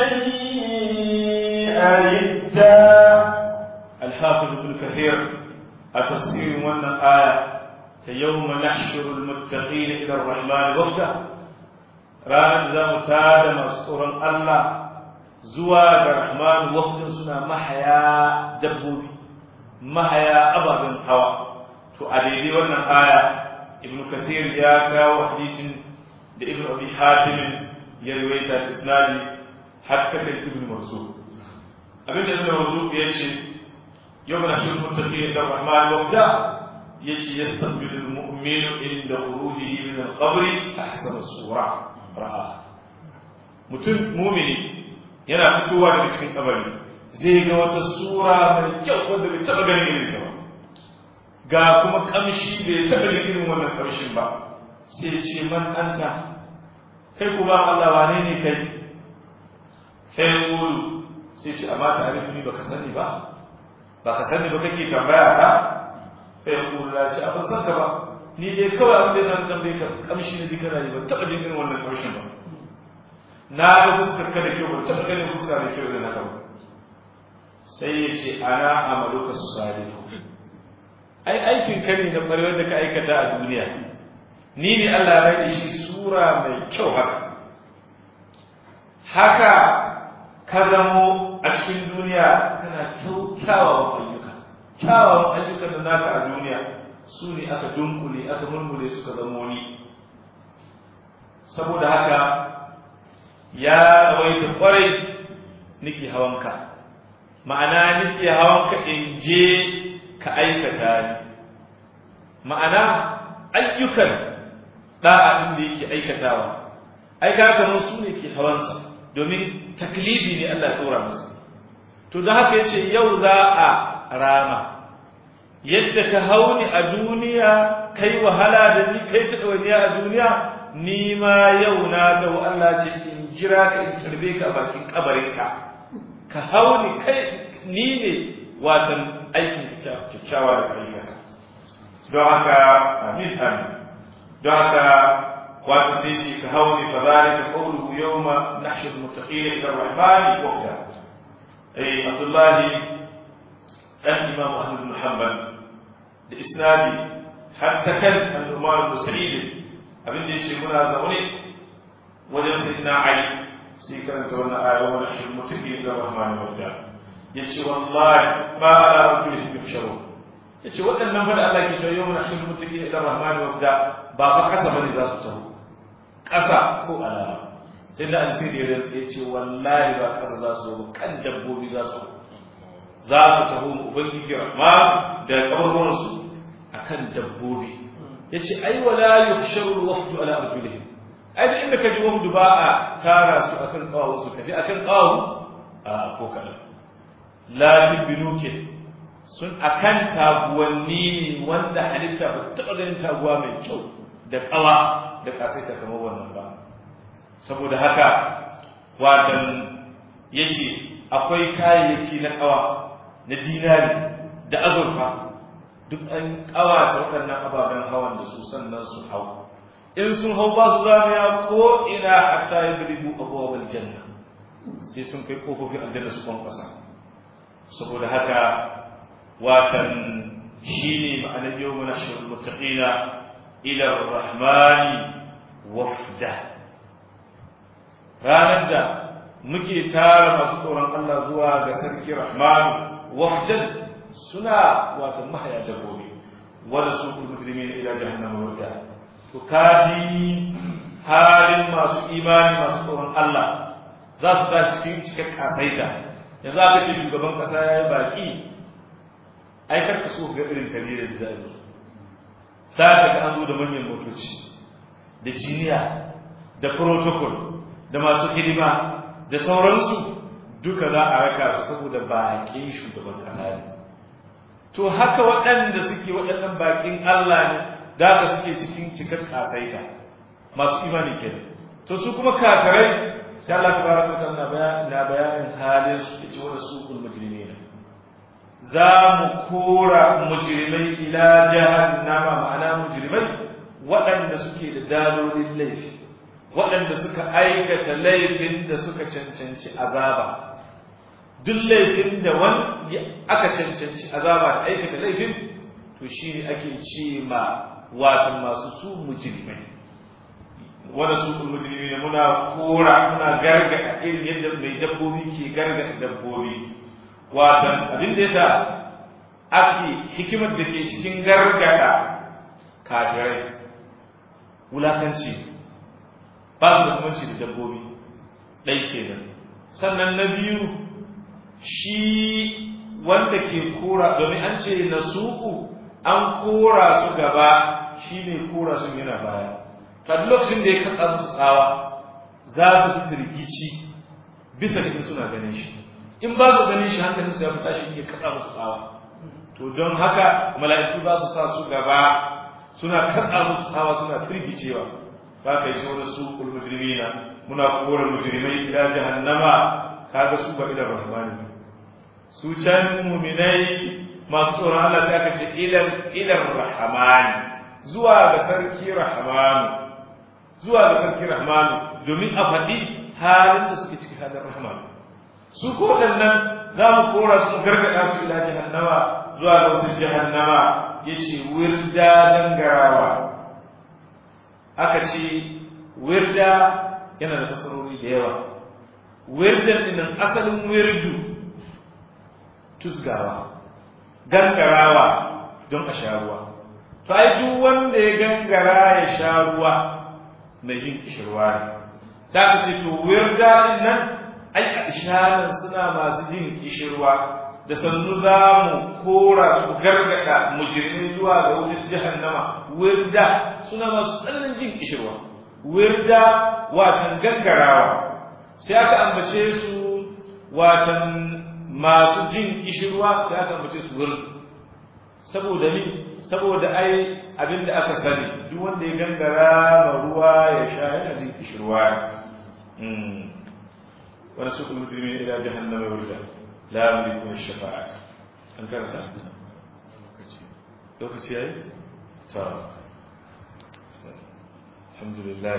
شيئا إدا الحافظ ابن كثير التفسير وأن آية يوم نحشر المتقين إلى الرحمن وفدا ranar da za mu tada masu tsoron Allah zuwa ga Rahman wafdin suna mahaya dabbobi mahaya ababen hawa to a daidai wannan aya ibn kasir ya kawo hadisin da ibn abi hatim ya riwaita isnadi har ta kai ibn mansur abin da ibn mansur ya ce yau na shirin mutaqin da Rahman wafda yace yastaqbilu al-mu'minu inda khurujihi min al-qabr ahsana as-sura ra'a mutum mumini yana fitowa daga cikin kabari zai ga wata sura mai kyau wanda bai taba ganin irin ta ba ga kuma kamshi bai taba jin irin wannan kamshin ba sai ce man anta kai ku ba Allah wane ne kai sai kulu sai ce amma ta arifu ni baka sani ba baka sani ba kake tambaya ta sai kulu ya ce abin san ka ba ni dai kawai abin da zan tambaye ka kamshi ne jikana ne ban taba jin irin wannan kamshin ba na ga fuskar ka da kyau ban taba ganin fuska da kyau irin haka ba sai ya ce ana amaluka salihu ai aikin ka ne na ɓarewar da ka aikata a duniya ni ne Allah ya da shi sura mai kyau haka haka ka zamo a cikin duniya kana kyawawan ayyuka kyawawan ayyukan da naka a duniya su ne aka dunkule aka murmure suka zamo ni saboda haka ya rawaita kwarai nake hawanka ma'ana nake hawanka in je ka aikata ni ma'ana ayyukan da'a din da yake aikatawa ai ka kamar su ne ke hawansa domin taklifi ne Allah ya tsora masa to da haka yace yau za a rama yadda ka hauni a duniya kai wahala da ni kai ta dawaniya a duniya ni ma yau na tawo Allah ce in jira ka in tarbe ka a bakin kabarinka ka hauni kai ni ne watan aikin kyakkyawa da kai masa don haka amin amin don haka watan sai ce ka hauni fa zalika qawluhu yawma nahshur muttaqina ila ar-rahmani wafda ai abdullahi dan imam ahmad bin hanbal da isnadi hatta kan al-umar bin sa'id abin da yace muna zaune wajen sayyidina ali sai karanta wannan aya wa nahshur muttaqina ila ar-rahmani wafda yace wallahi ma ala rajulin yusharu yace waɗannan fa da Allah ke cewa yawma nahshur muttaqina ila ar-rahmani wafda ba fa kasa bane za su taho kasa ko alama sai da alsiri ya rantsa yace wallahi ba kasa za su zo kan dabbobi za su za su taho mu ubangiji rahman da kabarwan su akan dabbobi yace ai wala yuhsharu al-wafdu ala arjulihim ai da inda kaji wafdu ba a tara su akan kawawu su tafi akan kawawu a ko kadan latin binuke sun akan taguwanni ne wanda halitta ba ta taɓa ganin taguwa mai kyau da ƙawa da ƙasaita kamar wannan ba saboda haka watan yake akwai kayayyaki na ƙawa na dinari da azurfa duk an ƙawata waɗannan ababen hawan da su sannan su hau in sun hau ba su zamiya ko ina hatta ya biribu abuwa janna sai sun kai ƙofofin aljanna su kwankwasa saboda haka watan shi ne ma'anar yau mana shirin mutaƙina ilar rahmani wafda ranar da muke tara masu tsoron Allah zuwa ga sarki rahmanu wafdan suna watan mahaya dabbobi wanda su kul mujrimin ila jahannama warda to kaji halin masu imani masu tsoron Allah za su tashi cikin cikar kasaita yanzu aka ce shugaban kasa ya yi baki aikar ka so ga irin tarihi da zai sai ka an zo da manyan motoci da jiniya da protocol da masu hidima da sauransu duka za a raka su saboda baƙin shugaban ƙasa ne to haka waɗanda suke waɗannan baƙin Allah ne da ka suke cikin cikar ƙasaita masu imani kenan to su kuma kafirai sai Allah tabaraka wa ta'ala na bayanin halin su yace wa suqul mujrimin za mu kora mujrimai ila jahannama ma'ana mujrimai waɗanda suke da dalolin laifi waɗanda suka aikata laifin da suka cancanci azaba duk laifin da wani aka cancanci azaba da aikata laifin to shi ne ake ce ma watan masu su mujrimai wanda su mujrimi ne muna kora muna gargada irin yadda mai dabbobi ke gargada dabbobi watan abin da yasa ake hikimar da ke cikin gargada kafirai wulakanci ba su da kumanci da dabbobi ɗai kenan sannan na biyu shi wanda ke kora domin an ce na suku an kora su gaba shi ne kora sun yana baya kan lokacin da ya katsa musu tsawa za su fi firgici bisa da suna ganin shi in ba su ganin shi hankalin su ya fita shi ya katsa musu tsawa to don haka mala'iku za su sa su gaba suna katsa musu tsawa suna firgicewa za ka yi so da su ulmujrimina muna kora mujrimai ila jahannama kaga su ba ila rahmani su can muminai masu tsoron Allah sai aka ce ilar ilar rahmani zuwa ga sarki rahmanu zuwa ga sarki rahmanu domin a faɗi halin da suke ciki halin rahmanu su ko waɗannan za mu kora su mu gargaɗa su ila jahannama zuwa ga wasu jahannama ya ce wirda dangarawa aka ce wirda yana da tasarori da yawa wirdan ɗinan asalin wirdu tusgawa gangarawa don a sha ruwa to ai duk wanda ya gangara ya sha ruwa mai jin kishirwa ne za ka ce to wirda nan ai a isharar suna masu jin kishirwa da sannu za mu kora su gargada mujirmi zuwa ga wutar jahannama wirda suna masu tsananin jin kishirwa wirda watan gangarawa sai aka ambace su watan masu jin kishirwa sai aka ambace su wurin saboda ni saboda ai abinda aka sani duk wanda ya gangara ma ruwa ya sha yana jin kishirwa wani su kuma mutumin ila jahannama wirda la yamliku ash-shafa'a an karanta lokaci lokaci yayi ta alhamdulillah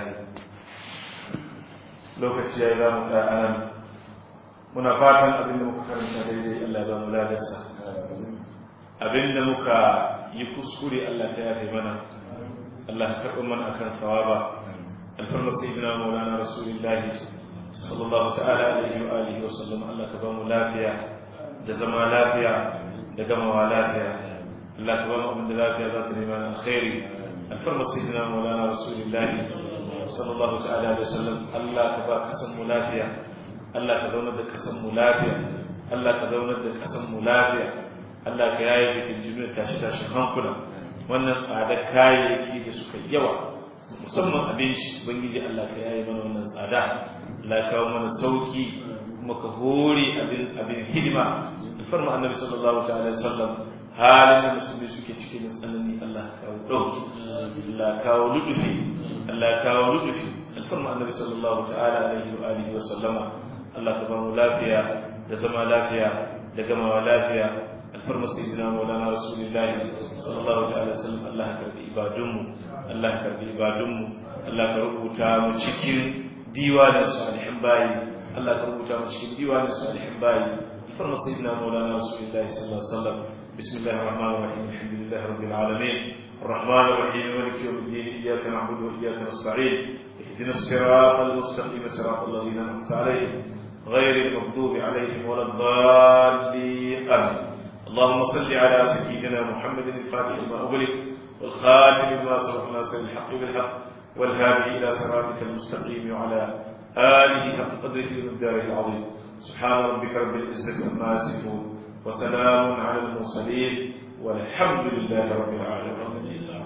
lokaci yayi za mu ta anan muna fatan abin da muka karanta daidai Allah ba mu ladarsa abin da muka yi kuskure Allah ta yafe mana Allah ka karɓi mana akan thawaba alfarma sayyidina maulana rasulullahi sallallahu ta'ala alaihi wa alihi wa sallam Allah ka ba mu lafiya da zama lafiya da gamawa lafiya Allah ka ba mu abin da lafiya za ta nema na alkhairi alfarma sayyidina maulana rasulullahi sallallahu ta'ala alaihi wa sallam Allah ka ba kasan mu lafiya Allah ka zaunar da kasan mu lafiya Allah ka zaunar da kasan mu lafiya Allah ka yaye bikin jini tashi tashin hankula wannan tsadar kayayyaki da suka yawa musamman abinci ubangiji Allah ka yaye mana wannan tsada Allah ya kawo mana sauki kuma ka hore abin abin hidima alfarma annabi sallallahu ta'ala alaihi wasallam halin da musulmi suke cikin tsanani Allah ya kawo dauki Allah ya kawo ludufi Allah ya kawo ludufi alfarma annabi sallallahu ta'ala alaihi wa alihi wa sallama Allah ka ba mu lafiya da zama lafiya da gamawa lafiya alfarma sayyidina maulana rasulullahi sallallahu ta'ala sallam Allah ka karbi ibadunmu Allah ka karbi ibadunmu Allah ka rubuta mu cikin diwanin salihin bayi Allah ka rubuta mu cikin diwanin salihin bayi alfarma sayyidina maulana rasulullahi sallallahu alaihi wasallam bismillahir rahmanir rahim alhamdulillahi rabbil alamin الرحمن الرحيم مالك يوم الدين اياك نعبد واياك نستعين اهدنا الصراط المستقيم صراط الذين انعمت عليهم غير المغضوب عليهم ولا الضالين امين اللهم صل على سيدنا محمد الفاتح لما أغلق والخاتم لما سبق ناصر الحق بالحق والهادي إلى صراطك المستقيم وعلى آله حق قدره ومقداره العظيم سبحان ربك رب العزة عما يصفون وسلام على المرسلين والحمد لله رب العالمين